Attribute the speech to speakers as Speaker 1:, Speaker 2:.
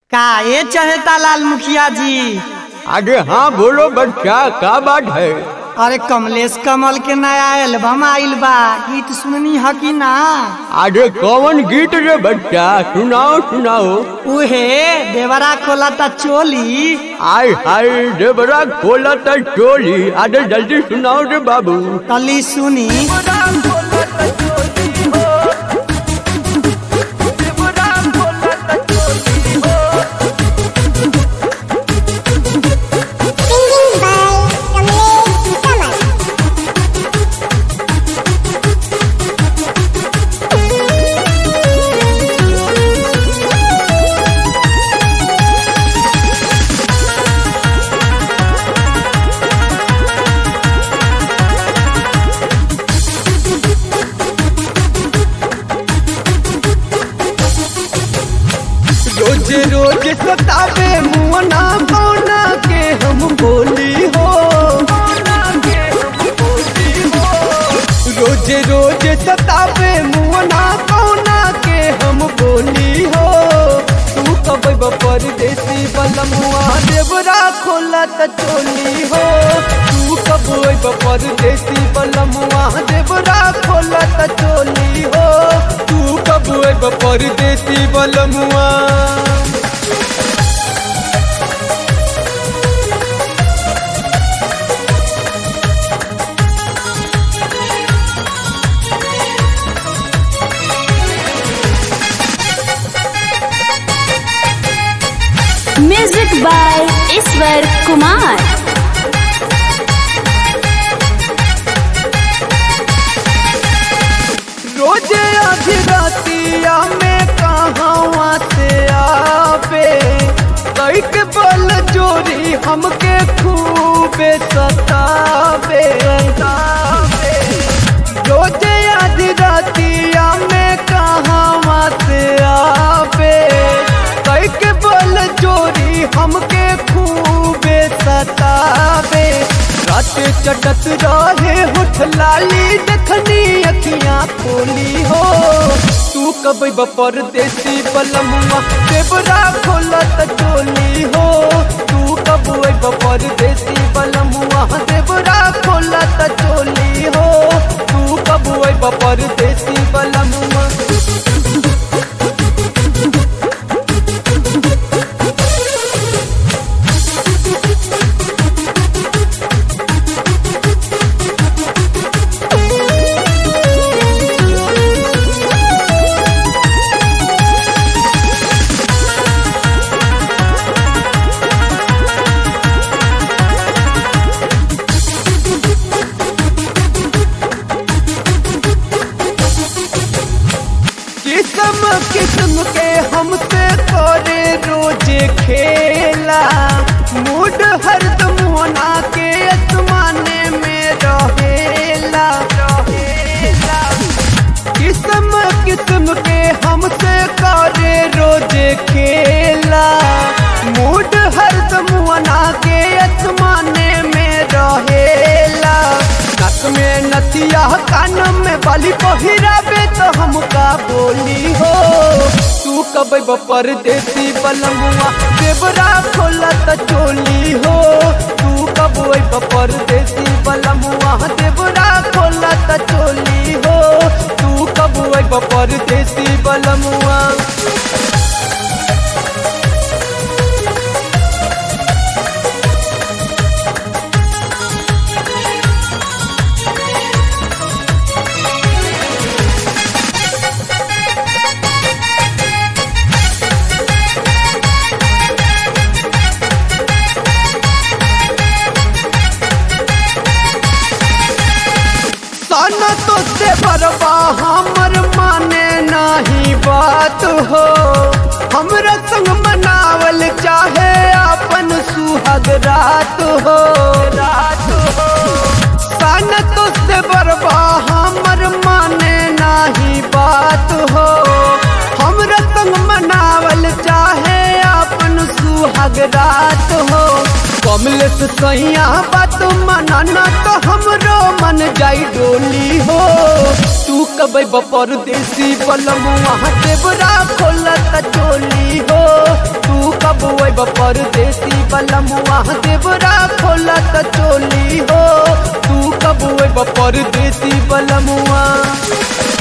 Speaker 1: का ये चाहता लाल मुखिया जी
Speaker 2: अरे हाँ बोलो बच्चा का बात है
Speaker 1: अरे कमलेश कमल के नया एल्बम आइल बा गीत सुननी ह कि ना
Speaker 2: अरे कौन गीत रे बच्चा सुनाओ सुनाओ
Speaker 1: उहे देवरा खोला ता चोली
Speaker 2: आय हाय देवरा खोला त चोली अरे जल्दी सुनाओ रे बाबू
Speaker 1: तली सुनी
Speaker 3: Singing by Kamlesh Kamal.
Speaker 2: रोज रोज सतावे मुअना कौना के हम बोली हो रोज रोज सतावे मुअना कौना के हम बोली हो तू कब परदेसी बलमुआ देवरा खोला त चोली हो तू कब परदेसी बलमुआ देवरा खोला त चोली हो तू कब परदेसी बलमुआ
Speaker 4: म्यूजिक बाय ईश्वर कुमार
Speaker 2: रोजे आधी रातिया में कहाँ से आवे कई के बल जोरी हमके खूबे सतावे सतावे। रोजे आधी रातिया में कहाँ से आवे कई के बल जोरी हमके खूबे सतावे रात चटत रहे होठ लाली देखनी अखियां खोली हो तू कब परदेसी बलमुआ देवरा खोलत चोली हो तू कब परदेसी बलमुआ देवरा खोलत चोली हो तू कब परदेसी बलमुआ किस्म किस्म के हमसे करे रोजे खेला मूड हरदम होना के आसमाने में रहेला रहेला किस्म किस्म के हमसे करे रोजे खेला मूड हरदम होना के आसमाने में रहेला नक में नथिया कान में बाली पहिराबे तो हमका बोली हो तू कब परदेसी बलमुआ देवरा खोला त चोली हो तू कब परदेसी बलमुआ देवरा खोला त चोली हो तू कब परदेसी बलमुआ सन तो से बरबा हमर माने नाही बात हो हमरा संग मनावल चाहे अपन सुहाग रात हो रात हो सन तो से बरबा हमर माने नाही बात हो हमरा संग मनावल चाहे अपन सुहाग रात हो कमलेश सैया बात मनाना तो हमरो मन जाई डोली हो तू कबै परदेसी बलमुआ देवरा खोलत चोली हो तू परदेसी बलमुआ देवरा खोला त चोली हो तू कब अइब परदेसी बलमुआ